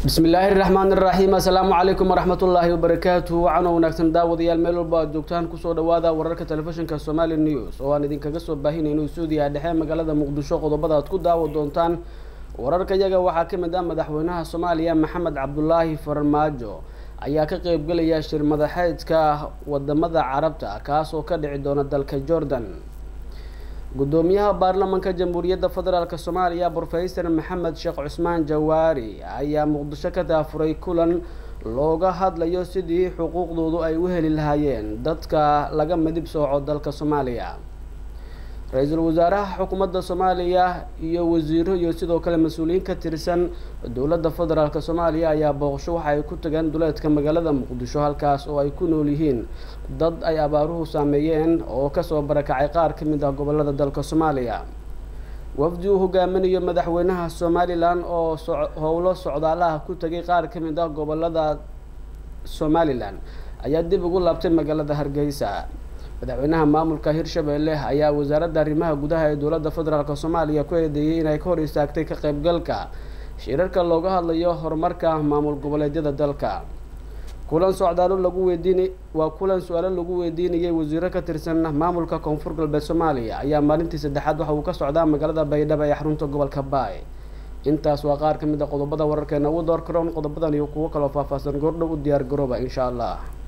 bismi illaahi raxmaan iraxiim assalaamu calaykum waraxmatullaahi wabarakaatuhu wacano wanaagsan daawadayaal meel walba aad joogtaan kusoo dhawaada wararka telefishinka somali news oo aan idinkaga soo baahinayno stuudiyaha dhexe magaalada muqdisho qodobada aad ku daawa doontaan wararka yaga waxaa ka mid ah madaxweynaha soomaaliya maxamed cabdulaahi farmaajo ayaa ka qeybgelaya shir madaxeedka wadamada carabta kaas oo ka dhici doona dalka jordan gudoomiyaha baarlamanka jamhuuriyadda federaalk soomaaliya brofesor maxamed sheekh cusmaan jawaari ayaa muqdisho ka daafuray kulan looga hadlayo sidii xuquuqdoodu ay u heli lahaayeen dadka laga midib sooco dalka soomaaliya ra-iisul wasaaraha xukuumadda soomaaliya iyo wasiiro iyo sidoo kale mas-uuliyiin ka tirsan dowladda federaalk soomaaliya ayaa booqasho waxa ay ku tageen duleedka magaalada muqdisho halkaas oo ay ku nool yihiin dad ay abaaruhu saameeyeen oo kasoo barakacay qaar ka mid ah gobolada dalka soomaaliya wafdi uu hogaaminayo madaxweynaha somalilan oo howlo socdaalaha ku tegay qaar ka mid ah gobolada somalilan ayaa dib ugu laabtay magaalada hargeysa madaxweynaha maamulka hirshabelle ayaa wasaaradda arrimaha gudaha ee dowladda federaalk soomaaliya ku eedeeyay inay ka hor istaagtay ka qeybgalka shirarka looga hadlayo horumarka maamul goboleedyada dalka kulan socdaalo lagu weydiin waa kulan su-aalo lagu weydiinayay wasiiro ka tirsan maamulka koonfur galbeed soomaaliya ayaa maalintii saddexaad waxa uu ka socdaa magaalada baydhabo ee xarunta gobolka baay intaas waa qaar ka mid a qodobada wararkeena ugu door karoon qodobadan iyo kuwo kaloo faahfaahsan goordhow u diyaar garooba insha allah